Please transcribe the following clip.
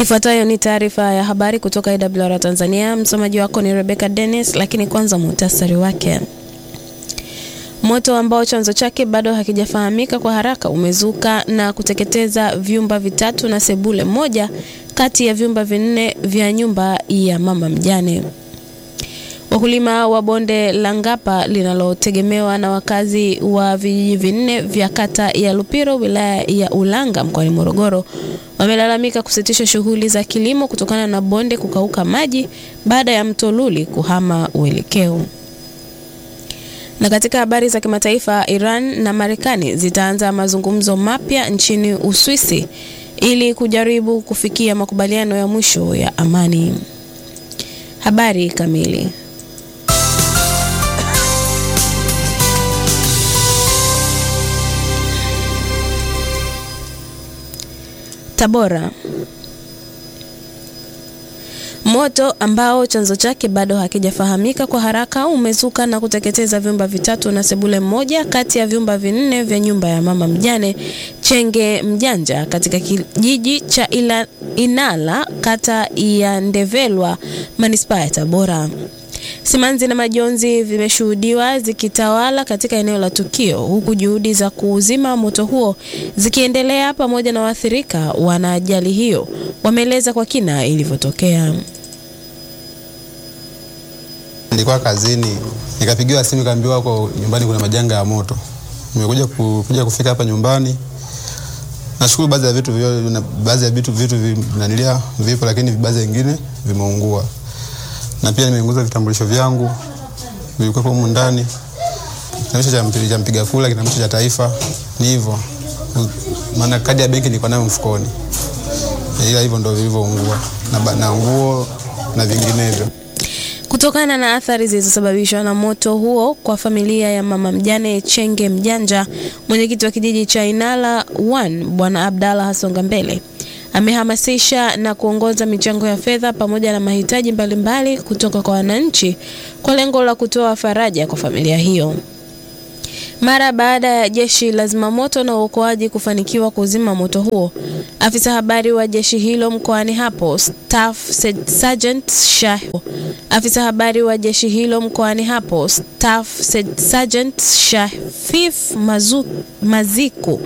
Ifuatayo ni taarifa ya habari kutoka AWR Tanzania. Msomaji wako ni Rebecca Dennis, lakini kwanza muhtasari wake. Moto ambao chanzo chake bado hakijafahamika kwa haraka umezuka na kuteketeza vyumba vitatu na sebule moja kati ya vyumba vinne vya nyumba ya mama mjane. Wakulima wa bonde la Ngapa linalotegemewa na wakazi wa vijiji vinne vya kata ya Lupiro wilaya ya Ulanga mkoani Morogoro wamelalamika kusitisha shughuli za kilimo kutokana na bonde kukauka maji baada ya mto Luli kuhama uelekeo. Na katika habari za kimataifa, Iran na Marekani zitaanza mazungumzo mapya nchini Uswisi ili kujaribu kufikia makubaliano ya mwisho ya amani. Habari kamili. Tabora. Moto ambao chanzo chake bado hakijafahamika kwa haraka umezuka na kuteketeza vyumba vitatu na sebule moja kati ya vyumba vinne vya nyumba ya mama mjane Chenge Mjanja katika kijiji cha Ila, Inala kata ya Ndevelwa manispaa ya Tabora. Simanzi na majonzi vimeshuhudiwa zikitawala katika eneo la tukio huku juhudi za kuuzima moto huo zikiendelea pamoja na waathirika wana ajali hiyo wameeleza kwa kina ilivyotokea. Nilikuwa kazini nikapigiwa simu kaambiwa kwa nyumbani kuna majanga ya moto. Nimekuja kuja kufika hapa nyumbani. Nashukuru baadhi ya vitu baadhi ya vitu vitu vinanilia vipo, lakini baadhi vingine vimeungua na pia nimeunguza vitambulisho vyangu vilikuwa humu ndani, kitambulisho cha mpiga kura, kitambulisho cha taifa. Ni hivyo, maana kadi ya benki nilikuwa nayo mfukoni, ila hivyo ndio vilivyoungua na, na nguo na vinginevyo. Kutokana na athari zilizosababishwa na moto huo kwa familia ya mama mjane Chenge Mjanja, mwenyekiti wa kijiji cha Inala 1 Bwana Abdalla Hasonga Mbele amehamasisha na kuongoza michango ya fedha pamoja na mahitaji mbalimbali kutoka kwa wananchi kwa lengo la kutoa faraja kwa familia hiyo. Mara baada ya jeshi la zimamoto na uokoaji kufanikiwa kuzima moto huo, afisa habari wa jeshi hilo mkoani hapo Staff Sergeant Shah, afisa habari wa jeshi hilo mkoani hapo Staff Sergeant Shafif Maziku